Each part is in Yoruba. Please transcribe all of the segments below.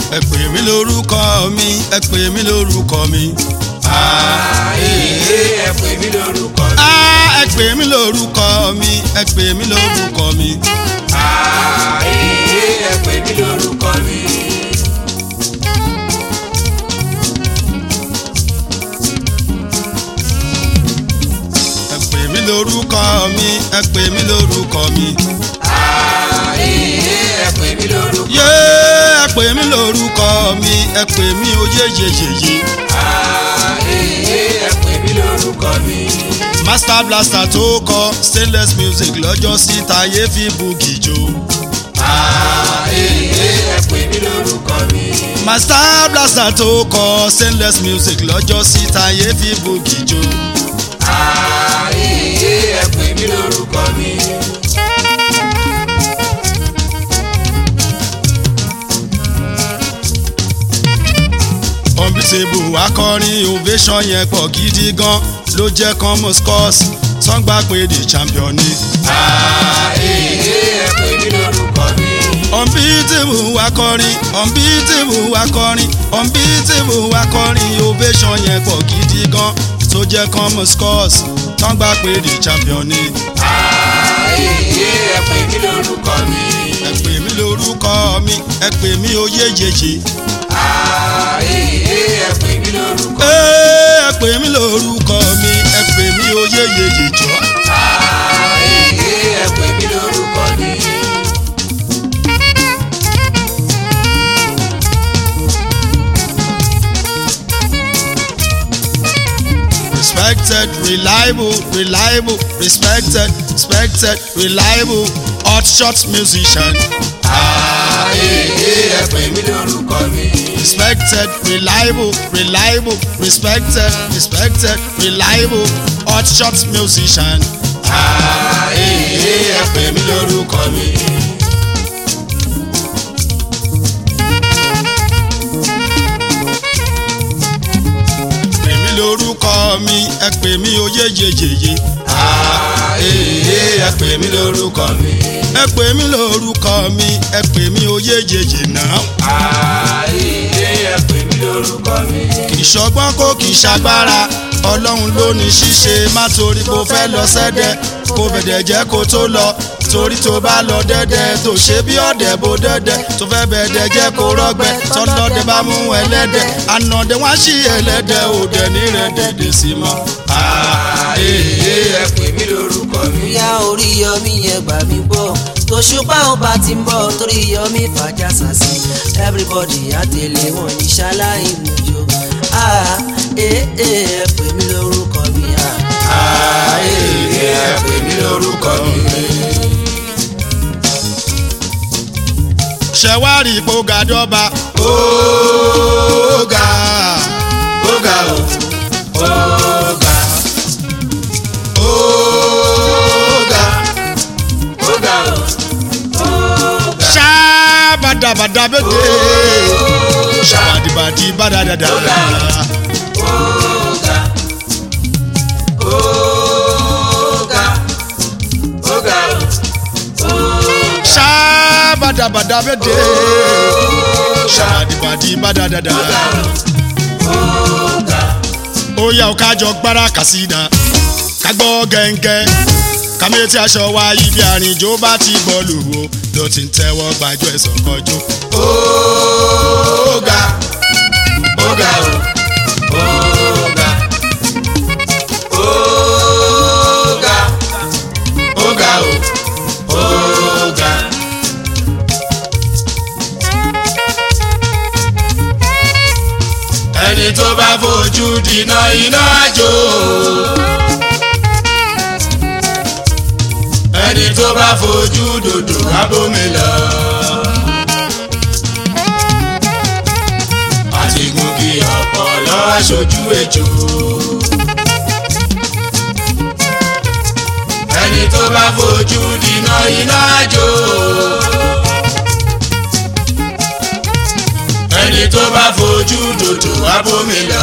ẹ pè mí lórúkọ mi ẹ pè mí lórúkọ mi. àìyé ẹ pè mí lórúkọ mi. Ah, ẹ pè mí lórúkọ mi ẹ pè mí lórúkọ mi. àìyé ẹ pè mí lórúkọ mi. ẹ pè mí lórúkọ mi ẹ pè mí lórúkọ mi. àìyé ẹ pè mí lórúkọ mi. yé ẹ pè mí lórúkọ mi ẹ pè mí oyé yeyeye. àìyé ẹ pè mí lórúkọ mi. master blaster tó kọ stainless music lọ́jọ́ sí tayé fi bùkì jó. àìyé ẹ pè mí lórúkọ mi. master blaster tó kọ stainless music lọ́jọ́ sí tayé fi bùkì jó. àìyé ẹ pè mí lórúkọ mi. unbeatable akọrin ovation yẹn pọ̀ gidi gan ló jẹ́ common scores sọ́ngbà pé the champion ni. àìyé ẹ pè mí lórúkọ mi. unbeatable akọrin unbeatable akọrin unbeatable akọrin ovation yẹn pọ̀ gidi gan tó jẹ́ common scores sọ́ngbà pé the champion ni. àìyé ẹ pè mí lórúkọ mi. ẹ pè mí lórúkọ mi ẹ pè mí oyé yeye. àìyé ẹ pè mí lórúkọ mi. Ẹ́, ẹ pè mí lórúkọ mi ẹ pè mí oyé yeye jọ. àìyé ẹ pè mí lórúkọ mi. respected reliable reliable respected respected reliable hot shot musician àìyé ẹ pè mí lórúkọ mi. respected reliable reliable respected respected reliable hot shot musician àìyé ẹ pè mí lórúkọ mi. pè mí lórúkọ mi ẹ pè mí oyé yeyeye àìyé ẹ pè mí lórúkọ mi. ẹ pè mí lórúkọ mi ẹ pè mí oyé yeye náà. àìyé ẹ pè mí lórúkọ mi. kì í ṣọgbọ́n kó kì í ṣagbára ọlọ́run ló ní ṣíṣe má torí kó fẹ́ lọ sẹ́dẹ̀ kó bẹ̀dẹ̀ jẹ́ kó tó lọ torí tó bá lọ dẹ́dẹ́ tó ṣe bí ọ̀dẹ̀ bó dẹ́dẹ́ tó fẹ́ bẹ̀dẹ̀ jẹ́ kó rọ́gbẹ́ tọ́lọ́dẹ bá mú ẹlẹ́dẹ̀ ànàdẹ wá sí ẹlẹ́dẹ̀ òdẹ nírẹ̀ dẹ̀dẹ̀ sí mọ́. àìyé ẹ pè mí lórúkọ mi. bóyá orí yọmí yẹn gbà mí gbọ́ tòṣùpá ọba ti ń bọ̀ torí yọmí fàjà sàṣì everybody àtẹlẹ wọn ní ṣaláì lójó ah ee ẹ pè mí lórúkọ mi ah. àìyé ẹ pè mí lórúkọ mi. ṣẹ̀wárì ipò gàdọ́ba ó ga ó ga ó ó ga ó ga ó ga ó ṣáàbàdàbàdà bẹ́tẹ̀ ṣàbàdìbàdì bàdàdàdà. ó ga ó ga ó ga ó ṣáàbàdàbàdà bẹ́tẹ̀ ṣàbàdìbàdì bàdàdàdà. ó yá ọ kájọ gbára kàsídà ká gbọ́ gẹ́ngẹ́ kàmétí aṣọ wa ibi àrìnjó bá ti bọ́ọ̀lù wo ló ti ń tẹ́wọ́ gbàjọ́ ẹ̀sọ́ kọjú. ó ga ó ga ó ó ga ó ga ó ga ó ó ga. ẹni tó bá fojú dìná iná àjò. ẹni tó bá fojú dòdò abómi lọ. àti gungi ọ̀pọ̀lọ́ aṣojú ejò. ẹni tó bá fojú dìná iná àjò. ẹni tó bá fojú dòdò abómi lọ.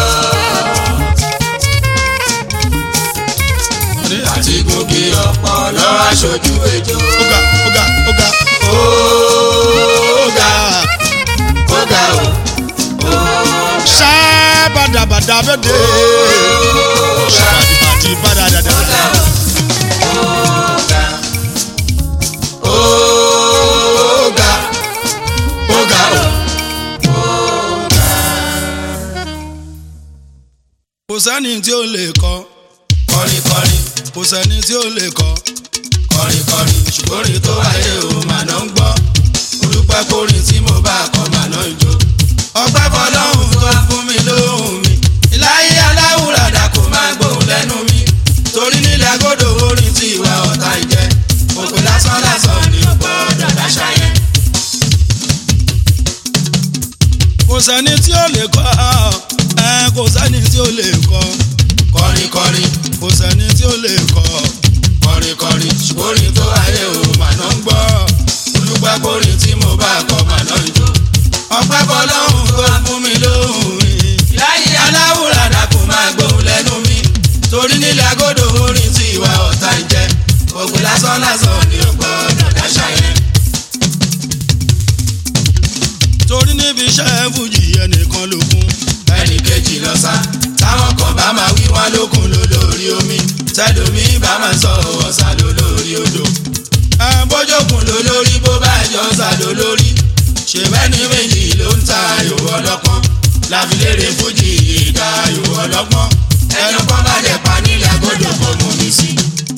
àti gungi ọ̀pọ̀lọ́ aṣojú ejò. Oga, oga, oga, ó ga oga. ó ga ó abẹ́dẹ́ ṣàbàtì padà dáadáa. Ọ̀gá ọ̀gá o. kò sẹ́ni tí ó lè kọ́ Kọrin kọrin kò sẹ́ni tí ó lè kọ́ kọrin kọrin ṣùgbọ́n orin tó wáyé o màá náà ń gbọ́. Olùpẹ́ kórìn tí mo bá kọ́ màá náà ń jó. Ọpẹ́ fọlọ́hún tó fún mi lóhùn mi. Ìláyé aláwùradà kò máa gbóhùn lẹ́nu mi. Torí nílẹ̀ agodo orin tí ìwà ọ̀tá ń jẹ́. Òpè lásán lásán ni ó gbọ́dọ̀ dáṣà yẹn. kò sẹ́ni tí ó lè kọ́ ẹ kò sẹ́ni tí ó lè kọ́ Kọrin kọrin kò sẹ́ni tí ó lè kọ́ kọrin kọrin ṣùgbọ́n orin tó wáyé o màá náà ń gbọ́. Olùpẹ́ kórìn tí mo bá kọ́ màá náà ń jó. Ọpẹ́ fọlọ́hún tó fún mi lóhùn mi. láyé aláwùradà kò máa gbóhùn lẹ́nu mi torí nílẹ̀ agodo orin tí ìwà ọ̀tá ń jẹ́ ògùn lásán lásán ni ó gbọ́dọ̀ dáṣà yẹn. torí níbi iṣẹ́ fújì ẹnìkan ló kún ẹnì kejì lọ sá táwọn kan bá máa wí wọn lókun ló lórí omi tẹlomi bá máa sọ ọ̀sà ló lórí odò ẹ bójókun ló lórí bó bá jọ ọ̀sà ló lórí ṣèbẹ́ni méjì ló ń ta ayò ọlọ́pọ́n láfilére fújì ìka ayò ọlọ́pọ́n ẹnu kan bá dẹ̀ pa nílẹ̀ agodo kò mú mi sí.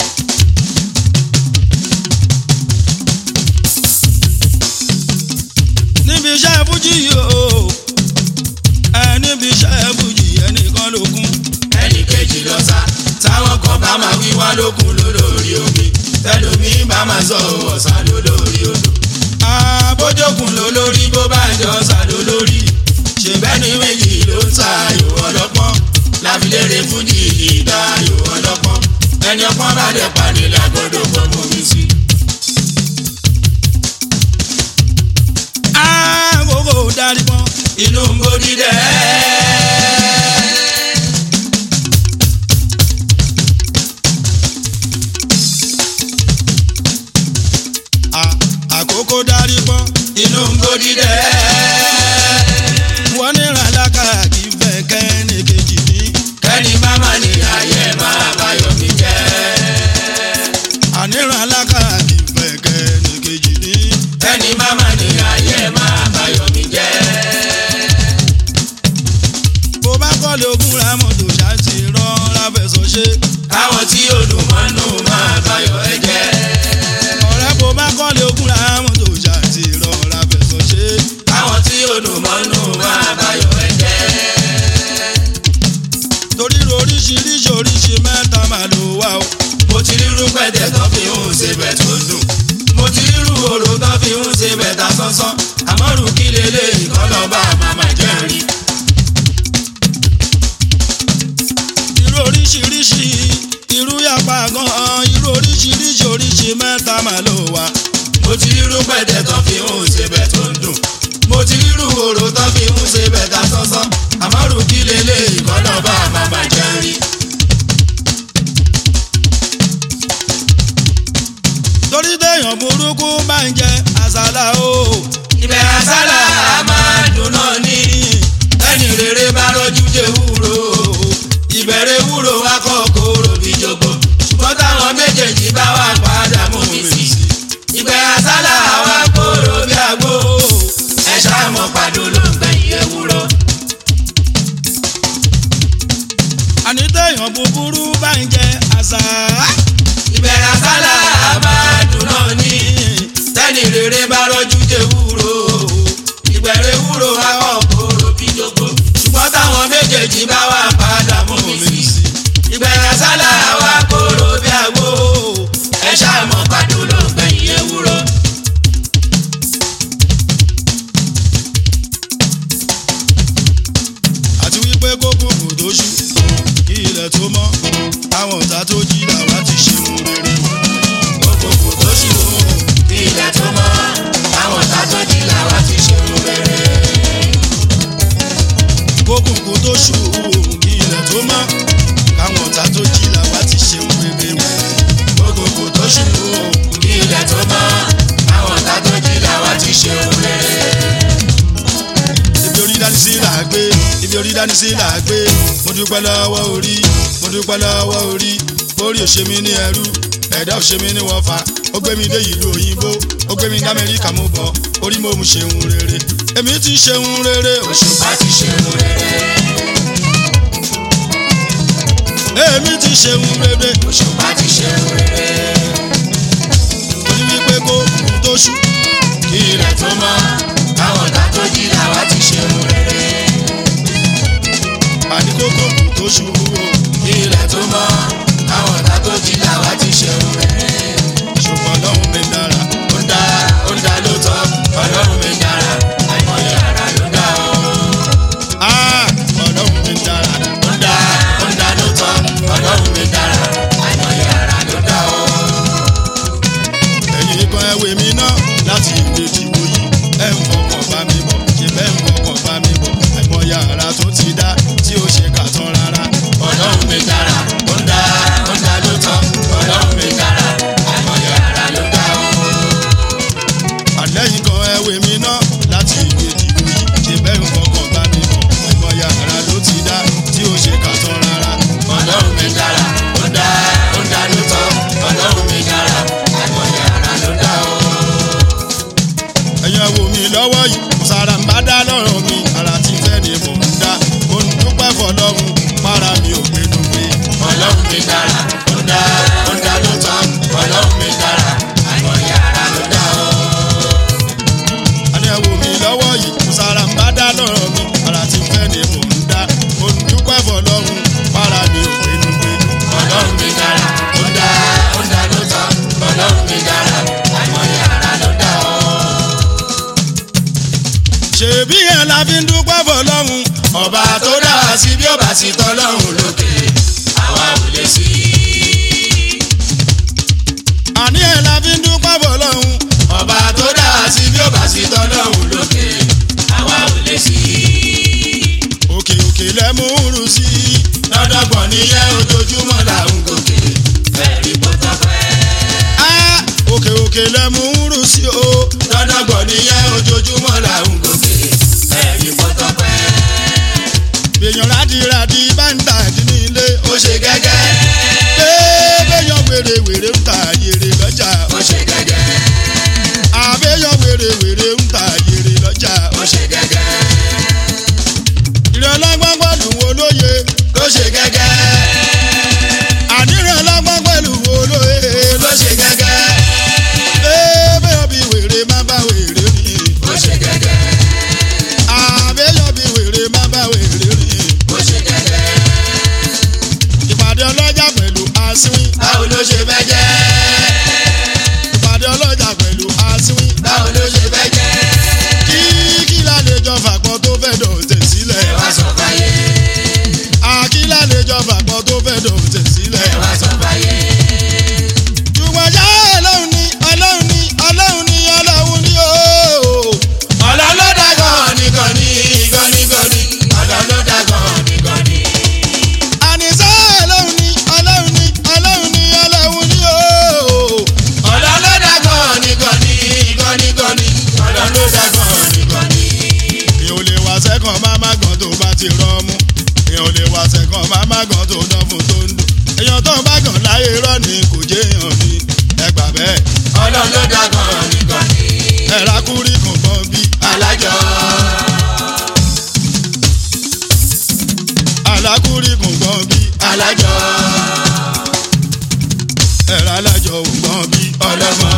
níbi iṣẹ́ fújì o ẹ níbi iṣẹ́ fújì ẹnìkan ló kún ẹnì kejì lọ sá táwọn kan bá máa wí wá lókun ló lórí omi tẹlomi bá máa sọ ọ̀sà ló lórí odò bójókun ló lórí bó bá jọ ọ̀sà ló lórí ṣèbẹ́ni méjì ló ń ta ayò ọlọ́pọ́n láfilére fújì ìdá ayò ọlọ́pọ́n ẹni ọpọ́n bá dẹ̀ pàdé lágbọ́dọ̀ kọ́ mọ́ mi sí. àgógó darí pọ́n inú ń bó dídẹ́. à- àkókò darí pọ́n inú ń bó dídẹ́. wọ́n ní ràlákà kì í fẹ́ kẹ́ni kejì ní kẹ́ni má má ní ayé máa báyọ̀ mi jẹ́. àní ràlákà kì í fẹ́ kẹ́ni kejì ní kẹ́ni má má ní ayé máa báyọ̀ mi jẹ́. bó bá kọ́lé ogún ra mọ́tò ṣáàtì rọra fẹ̀sọ̀ ṣe káwọn tí olùmọ́nù máa báyọ̀ ẹ jẹ́. ọ̀rẹ́ bó bá kọ́lé ogún ra mọ́tò ṣáàtì rọra fẹ̀sọ̀ ṣe káwọn tí olùmọ́nù máa báyọ̀ ẹ jẹ́. torí oríṣiríṣi oríṣi mẹ́ta máa lò wá o mo ti rírú pẹ̀tẹ̀ tó fi ń ṣe bẹ̀ tó dùn. mo ti rírú oró tó fi ń ṣe bẹ̀ ta sánsán. àmọ́rù kí lélẹ́yìn kọ́ lọ́ọ́ bá màmá jẹ́ rí. irú oríṣiríṣi irú yàpá gan-an irú oríṣiríṣi oríṣi mẹ́ta máa lò wá mo ti rírú pẹ̀tẹ̀ tó fi ń ṣe bẹ̀ tó ń dùn. mo ti rírú oró tó fi ń ṣe bẹ̀ ta sánsán. àmọ́rù kí lélẹ́yìn kọ́ lọ́ọ́ bá màmá jẹ́ rí. torí téèyàn burúkú bá ń jẹ àsálà o ibẹ̀ àsálà máa dùn náà ní. ẹni rere bá rọ́jú jẹ́ wúro. ìbẹ̀rẹ̀ wúro wá kọ́ kóró bí jogbo. ṣùgbọ́n táwọn méjèèjì bá wà padà mú mi sí. ibẹ̀ àsálà wá kóró bí àgbo. ẹ ṣàmọ̀ pàdó ló ń gbẹ̀yìn ewúro. àní téèyàn búburú bá ń jẹ àsá ibẹ̀ àsálà máa dùn náà ní. tẹ́ni rere bá rọ́jú jẹ́ wúro. ìbẹ̀rẹ̀ wúro wá kọ́ kóró bí jogbo. ṣùgbọ́n táwọn méjèèjì bá wà padà mú mi sí. ìgbẹ̀rẹ̀ sálà wá kóró bí àgbo. ẹ ṣàmọ̀ pàdó ló ń gbẹ̀yìn ewúro. àti wípé kókòkò tó ṣú kí ilẹ̀ tó mọ́ àwọn ọ̀tá tó jí làwa ti ṣe mú rere òkòkò tó ṣì wò bí ilẹ̀ tó mọ́. àwọn ọ̀tá tó jí làwa ti ṣe mú rere. kókòkò tó ṣú kí ilẹ̀ tó mọ́ káwọn ọ̀tá tó jí làwa ti ṣe mú rere òkòkò tó ṣì wò bí ilẹ̀ tó mọ́. àwọn ọ̀tá tó jí làwa ti ṣe mú rere. ibi orí dání sí là á gbé ibi orí dání sí làgbé mo dúpẹ́ lọ́wọ́ orí mo dúpẹ́ lọ́wọ́ orí orí òṣèmí ní ẹrú ẹ̀dá òṣèmí ní wọ́fà ó gbé mi dé ìlú òyìnbó ó gbé mi ní amẹ́ríkà mo bọ̀ orí mo mú ṣeun rere èmi ti ṣeun rere òṣùpá ti ṣeun rere èmi ti ṣeun rere òṣùpá ti ṣeun rere orí wípé kó kùn tó ṣú kí ilẹ̀ tó mọ́ káwọn ọ̀tá tó jí làwa ti ṣeun rere àní kó kó kùn tó ṣú o kí ilẹ̀ tó mọ́ káwọn ọ̀tá tó jí làwa ti ṣeun rere ṣùgbọ́n lọ́hùn mi dára ó ń dá ó ń dá lóòótọ́ ọlọ́run mi dára àìmọye ara ló dá o. Ah, ọlọ́hun mi dára ó ń dá ó ń dá lóòótọ́ ọlọ́run mi dára àìmọye ara ló dá o. ẹ̀yin kan ẹ̀wẹ̀ mi náà láti ìwé ìdìbò yìí ẹ̀ ń fọkàn bá mi bọ̀ ṣe bẹ́ẹ̀ ń fọkàn bá mi bọ̀ àìmọye ara tó ti dá tí ó ṣe kà tán rárá ọlọ́run mi dára ó ń dá ó ń dá lóòótọ́ ọlọ́run mi dára àìmọye ara ló dá o. àlẹ́yìn kan ẹ̀wẹ̀ mi náà láti ìwé ìdìbò yìí ṣe bẹ́ẹ̀ ń fọkàn bá mi bọ̀ àìmọye ara ló ti dá tí ó ṣe kà tán rárá ọlọ́run mi dára ó ń dá ó ń dá lóòótọ́ ọlọ́run mi dára àìmọye ara ló dá o. ẹ̀yin wo mi lọ́wọ́ yìí mo sára ń bá dá lọ́rọ̀ mi ara ti fẹ́ ni mò ń dá mo ń dúpẹ́ fọlọ́run para mi ò pinnu pé ọlọ́run mi dára ó ń dá ó ń dá lóòótọ́ ọlọ́run mi dára àìmọye ara ló dá o. ẹ̀yin wo mi lọ́wọ́ yìí mo sára ń bá dá lọ́rọ̀ mi ara ti fẹ́ ni mò ń dá mo ń dúpẹ́ fọlọ́run para mi ò pinnu pé ọlọ́run mi dára ó ń dá ó ń dá lóòótọ́ ọlọ́run mi dára àìmọye ara ló dá o. ṣèbí yẹn la fi ń dúpẹ́ fọlọ́run ọba tó dá wa sí bí ọba sì tọ́lọ́run lókè àwa ò lè sí i. àní yẹn la fi ń dúpẹ́ fọlọ́run ọba tó dá wa sí bí ọba sì tọ́lọ́run lókè àwa ò lè sí i. òkè òkè lẹ́mú rù sí i lọ́dọ̀gbọ̀n níyẹn ojoojúmọ́ là ń gòkè fẹ́ẹ̀rí bọ́tọ̀ pẹ́. á òkè òkè lẹ́mú rù sí o lọ́dọ̀gbọ̀n níyẹn ojoojúmọ́ là ń gòkè fẹ́ẹ̀rí bọ́tọ̀ pẹ́. èèyàn rádìrádì bá ń tà dín ní ilé ó ṣe gẹ́gẹ́ béèyàn wèrè wèrè ń ta yèrè lọ́jà ó ṣe gẹ́gẹ́ àbẹ́yàn wèrè wèrè ń ta yèrè lọ́jà ó ṣe gẹ́gẹ́ ìrọ̀lọ́gbọ́n pẹ̀lú wo lóye ó ṣe gẹ́gẹ́ ànírànlọ́gbọ́n pẹ̀lú wo lóye ó ṣe gẹ́gẹ́ béèyàn bí wèrè má bá wèrè rìn ó ṣe gẹ́gẹ́ àbẹ́yàn bí wèrè má bá wèrè rìn ó ṣe gẹ́gẹ́ ìpàdé ọlọ́jà pẹ̀lú asín báwo ló ṣe fẹ́ jẹ́ ìpàdé ọlọ́jà pẹ̀lú asín báwo ló ṣe fẹ́ jẹ́ kí kí lálejò fàpọ̀ tó fẹ́ dọ̀tẹ̀ sílẹ̀ ẹ wá sọ fáyé àkí lálejò fàpọ̀ tó fẹ́ dọ̀tẹ̀ sílẹ̀ ẹ wá sọ fáyé ṣùgbọ́n ṣá ọlọ́run ni ọlọ́run ni ọlọ́run ni ọlọ́run ni ooo. ọ̀dọ́ ló dá gan-an ní gan-an ní gan-an ní ọ̀dọ́ ló dá gan-an ní gan-an ní. àníṣe ọlọ́run ni ọlọ́run ni ọlọ́run ni ọlọ́run ni ooo. ọ̀dọ́ ló dá gan-an ní gan-an ní gan-an ní gan-an ní ọ̀dọ́ ló dá gan-an ní gan-an ní. èèyàn ò lè wá sẹ́kàn má má gan tó bá ti rọ́ọ̀mù èèyàn ò lè wá sẹ́kàn má má gan tó dán fún tó ń dùn èèyàn tó ń bá gàn láyé rọ́ ni kò jẹ́ èèyàn ni ẹ gbà bẹ́ẹ̀ ọ̀dọ́ ló dá gan-an ní gan-an ní. ẹ rákúrí kankan bí alájọ alákúrí kankan bí alájọ ẹ̀rọ alájọ ògbọ́n bí ọlọ́gbọ́n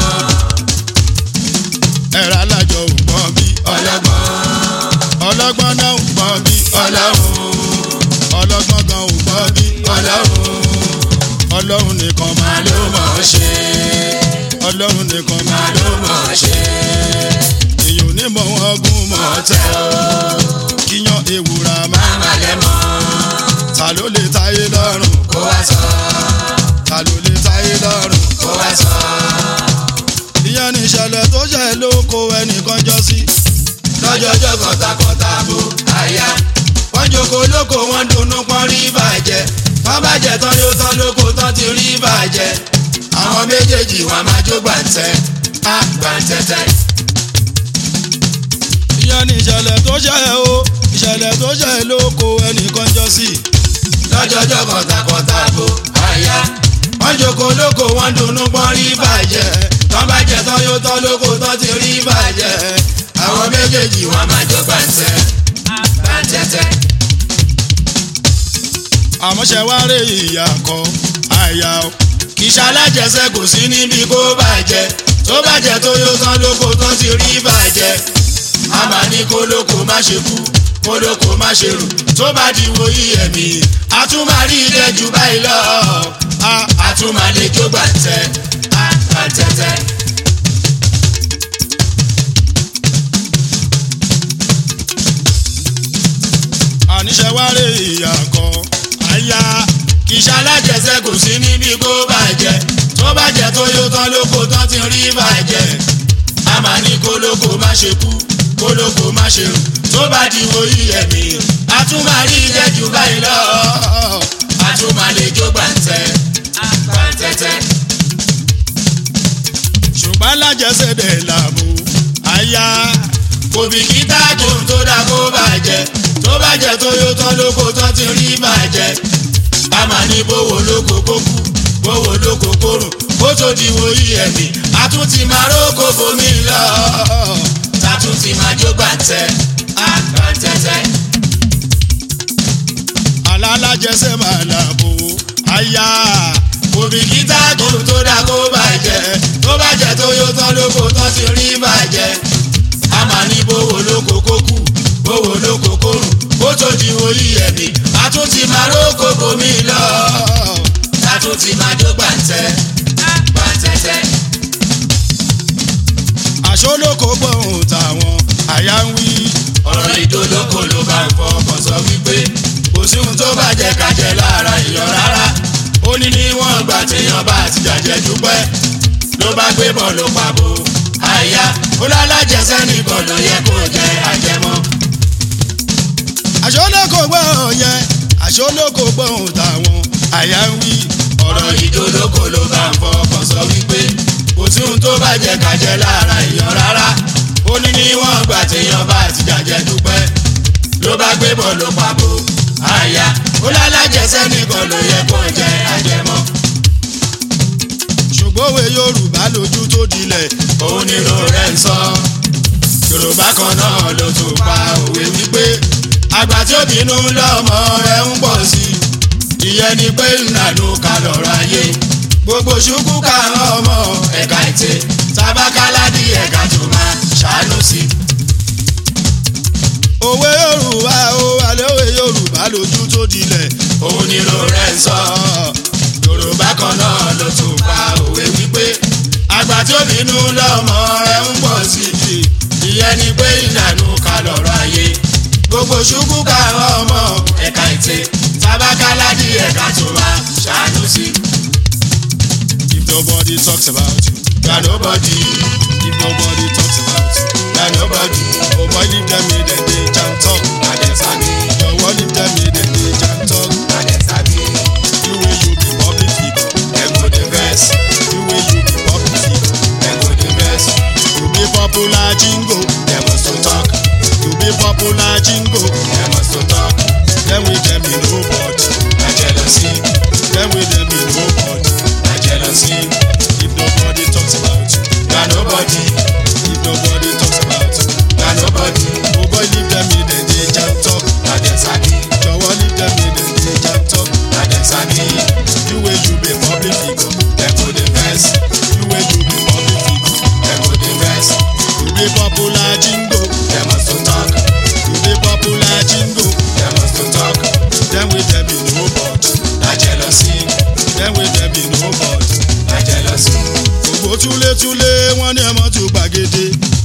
ẹ̀rọ alájọ ògbọ́n bí ọlọ́gbọ́n ọlọ́gbọ́n náà ògbọ́n bí ọlọ́run ọlọ́gbọ́n gan ògbọ́n bí ọlọ́run ọlọ́run nìkan máa máa ló mọ̀ ọ́ ṣe ọlọ́run nìkan máa máa ló mọ̀ ọ́ ṣe èèyàn ò ní mọ wọn gún mọ́ ọ̀tẹ̀ o kíyan ewúra máa máa má lẹ́ mọ́ ta ló lè táyé lọ́rùn kó wá sọ ta ló lè táyé lọ́rùn kó wá sọ ìyẹn ní ìṣẹ̀lẹ̀ tó ṣẹ̀ ló kó ẹnìkan jọ sí lọ́jọ́jọ́ kọ̀tàkọ̀tà bò àyà wọ́n jókòó lóko wọ́n dunnú pọ́n rí bàjẹ́ wọ́n bàjẹ́ tán yóò tán lóko tán ti rí bàjẹ́ àwọn méjèèjì wọn máa jó gbàǹtẹ́ á gbàǹtẹ́tẹ́. ìyẹn ní ìṣẹ̀lẹ̀ tó ṣẹ̀ o ìṣẹ̀lẹ̀ tó ṣe lóko ẹnìkan jọ sí. lọ́jọ́jọ́ kọ̀tàkọ̀tà bò àyà wọ́n jókòó lóko wọ́n dunnú pọ́n rí bàjẹ́ tán bàjẹ́ tán yóò tán lóko tán ti rí bàjẹ́ àwọn méjèèjì wọn máa jọ gbàǹtẹ́ gbàǹtẹ́tẹ́. àmọ́ ṣe wá rè ìyá kan àyà o. kì í ṣalájẹsẹ kò sí níbi kó bàjẹ́ tó bàjẹ́ tó yóò tán lóko tán ti rí bàjẹ́ a máa ní kó lóko má ṣe kú kó lóko má ṣe rù tó bá di wo iyẹ̀mí a tún máa rí ilé jù báyìí lọ a a tún máa lè jó gbàǹtẹ́ gbàǹtẹ́tẹ́. àníṣe wá rè ìyá kan àyà. kì í ṣalájẹsẹ kò sí níbi kó bàjẹ́ tó bàjẹ́ tó yóò tán lóko tán ti rí bàjẹ́ a máa ní kó lóko má ṣe kú kó lóko má ṣe rù tó bá di wo iyẹ̀mí a tún máa rí ilé jù báyìí lọ a tún máa lè jó gbàǹtẹ́ gbàǹtẹ́tẹ́. ṣùgbọ́n alájẹsẹ̀dẹ̀ làbò àyà. kò bìkítà tó ń tó dá kó bàjẹ́ tó bàjẹ́ tó yóò tán lóko tán ti rí bàjẹ́ a máa ní bówó lóko kó kú bówó lóko kó rùn kó tó di wo iyẹ̀mí a tún ti máa rókò bomi lọ ta tún ti máa jó gbàǹtẹ́ gbàǹtẹ́tẹ́. alálàjẹsẹ̀ máa làbò àyà. kò bìkítà tó ń tó dá kó bàjẹ́ tó bàjẹ́ tó yóò tán lóko tán ti rí bàjẹ́ a máa ní bówó lóko kó kú bówó lóko kó rùn kó tó di wo iyẹ̀mí a tún ti máa rókò bomi lọ ta tún ti máa jó gbàǹtẹ́ gbàǹtẹ́tẹ́. àṣọlóko gbọ̀hún táwọn àyà ń wí. ọ̀rọ̀ ìdólókò ló bá ń fọ ọkàn sọ wípé kò sí ohun tó bàjẹ́ kájẹ́ lára èèyàn rárá ó ní níwọ̀n ìgbà téèyàn bá ti jàjẹ́ dúpẹ́ ló bá gbé bọ̀ ló pàbó àyà ó lálàjẹsẹ́ nìkan ló yẹ kó jẹ àjẹmọ́ àṣọlóko gbọ̀hún yẹn àṣọlóko gbọ̀hún táwọn àyà ń wí. ọ̀rọ̀ ìdólókò ló bá ń fọ ọkàn sọ wípé kò sí ohun tó bàjẹ́ kájẹ́ lára èèyàn rárá ó ní níwọ̀n ìgbà téèyàn bá ti jàjẹ́ dúpẹ́ ló bá gbé bọ̀ ló pàbó àyà ó lálàjẹsẹ́ nìkan ló yẹ kó jẹ àjẹmọ́ ṣùgbọ́n òwe yorùbá lójú tó dilẹ̀. òun ni ro rẹ̀ ń sọ yorùbá kan náà ló tún pa òwe wípé àgbà tí ó bínú lọ́mọ rẹ̀ ń pọ̀ sí i ìyẹn ni pé ìlànà kalọ̀rọ̀ ayé gbogbo ṣubú káwọn ọmọ ẹ̀ka ètè tabakáládì ẹ̀ka tó máa ṣàánú sí i. òwe yorùbá ó alẹ́ òwe yorùbá lójú tó dilẹ̀. òun ni ro rẹ̀ ń sọ yorùbá kan náà ló tún pa òwe wípé àgbà tí ó bínú lọ́mọ rẹ̀ ń pọ̀ sí i ìyẹn ni pé ìlànà kalọ̀rọ̀ ayé gbogbo ṣubú káwọn ọmọ ẹ̀ka ètè tabakáládì ẹ̀ka tó máa ṣàánú sí i. if nobody talks about you. Gba nobody, if nobody talks about you. gba nobody, oh boy leave them make dem dey jam talk. na dem sabi, jọ̀wọ́ leave them make dem dey jam talk. na dem sabi. you wey you be public figure. Dem go dey vex, you wey you be public figure. dem go dey vex, you be popular jingo. dem must to talk, you be popular jingo. dem must to talk. dem wey dem be nobody. Na jealousy, dem wey dem be nobody. na jealousy. if nobody talks about you. Gba nobody, if nobody talks about you. gba nobody, oh boy leave them make dem dey jam talk. na dem sabi, jọ̀wọ́ leave them make dem dey jam talk. na dem sabi. you wey you be public figure. Dem go dey vex, you wey you be public figure. dem go dey vex, you be popular jingo. dem must to talk, you be popular jingo. dem must to talk. dem wey dem be nobody. Na jealousy, dem wey dem be nobody. na jealousy. gbogbo túlétúlé wọn ní ẹmọ tó gbàgede.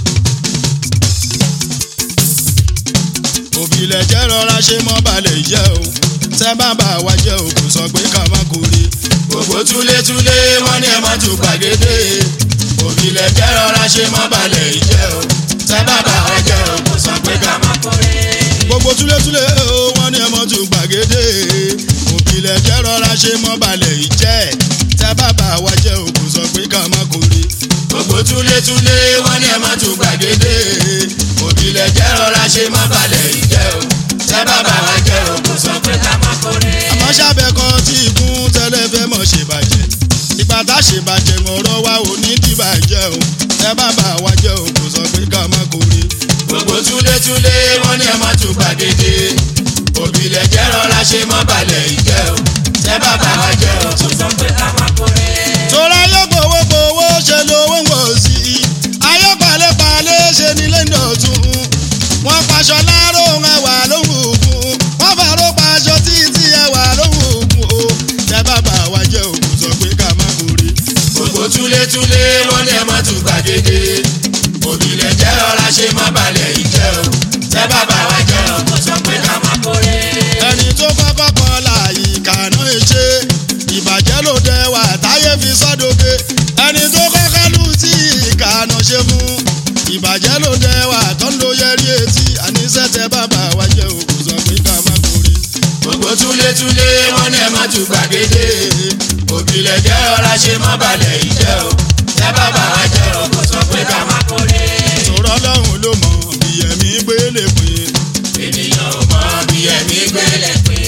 òbílẹ̀ jẹ́ rọra ṣe mọ́ balẹ̀ jẹ́ o tẹ́ bàbá wa jẹ́ o kò sọ pé ká má kórè. gbogbo túlétúlé wọn ní ẹmọ tó gbàgede òbílẹ̀ jẹ́ rọra ṣe mọ́ balẹ̀ ìjẹ́ o tẹ́ bàbá wa jẹ́ o kò sọ pé ká má kórè. gbogbo túlétúlé o wọn ní ẹmọ tó gbàgede. òbílẹ̀ jẹ́ rọra ṣe mọ́ balẹ̀ jẹ́ tẹ́ bàbá wa jẹ́ o kò sọ pé ká má kórè. gbogbo túlétúlé wọn ní ẹmọ tó gbàgede òbílẹ̀ jẹ́ rọra ṣe mọ́ balẹ̀ ìjẹ́ o tẹ bàbá wa jẹ́ òkú sọ pé ká má kórè. gbogbo túlétúlé wọn ní ẹ má tún gbàgede òbílẹ̀ jẹ́ rọra ṣe mọ́ balẹ̀ ìjẹ́ o tẹ bàbá wa jẹ́ o tó sọ pé ká má kórè. tora ayọ́gbowó gbowó ṣe lówó ń wò sí i ayọ́pàlẹ́pàlẹ́ ṣe nílé ìdọ̀tún wọ́n paṣọ láró ẹwà lóhùn òkun wọ́n fàró paṣọ títí ẹwà lóhùn òkun o tẹ bàbá wa jẹ́ òkú sọ pé ká má kórè. gbogbo túlétúlé wọn ní ẹ má tún gbàgede òbílẹ̀ jẹ́ rọra ṣe mọ́ balẹ̀ ìjẹ́ o tẹ bàbá wa jẹ́ o tó sọ pé ká má kórè. ẹni tó kọ́kọ́ kọ́ láàyè kàná ṣe ìbàjẹ́ ló dẹwà táyé fi sọ́dọ̀gẹ́ ẹni tó kọ́kọ́ lù tí ìkànnà ṣe mú ìbàjẹ́ ló dẹwà tó ń lo yẹrí etí àníṣe tẹ bàbá wa jẹ́ òkú sọ pé ká má kórè. gbogbo túlétúlé wọn ní ẹ má tún gbàgede òbílẹ̀ jẹ́ rọra ṣe mọ́ balẹ̀ ìjẹ́ o tẹ bàbá wa jẹ́ o tó sọ pé ká má kórè. sọ̀rọ̀ ọlọ́run ló mọ ìyẹ̀mí gbélé pé ènìyàn ò mọ bí ẹ̀mí gbélé pé.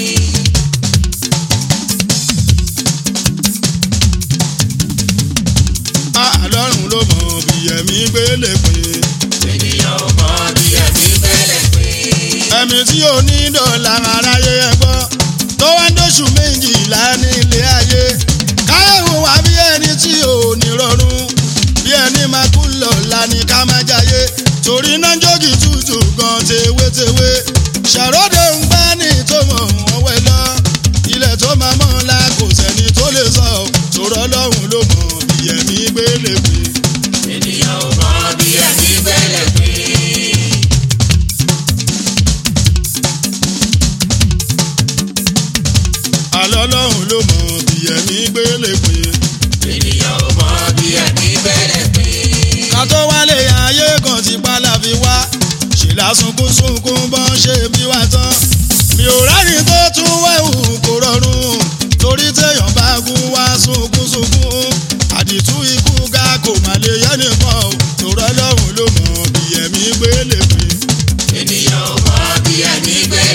ọlọ́run ló mọ ìyẹ̀mí gbélé pé ènìyàn ò mọ bí ẹ̀mí gbélé pé. ẹ̀mí tí ò ní dọ̀là aráyé ẹ gbọ́ tó wá ń dóṣù méjìlá nílé ayé káyọ̀wò wá bí ẹni tí ò ní rọrùn bí ẹni máa kú lọ́la ní ká má jayé torí náà jókì tútù gan tewétewé ṣàròdè ń gbá ní tó mọ̀ wọ́n wẹ̀ lọ ilẹ̀ tó máa mọ́ la kò sẹ́ni tó lè sọ sọ̀rọ̀ ọlọ́run ló mọ̀ ìyẹ̀mí gbélé pé. ènìyàn ò mọ bí ẹ̀mí gbélé pé. àlọ́ ọlọ́run ló mọ̀ ìyẹ̀mí gbélé pé. ènìyàn ò mọ bí ẹ̀mí gbélé pé. ká tó wálé ayé kan ti pa la fi wá ṣe lásùnkún sunkún bọ́n ṣe bí wá tán mi ò rẹ́ni tó tún wẹ̀hù kò rọrùn torí téèyàn bá gún wá sunkún sunkún àdìtú ikú ga kò má lè yẹ nìkan o tòrọ lọ́hùn ló mọ̀ bí ẹ̀mí gbélé pé ènìyàn ò mọ bí ẹ̀mí gbélé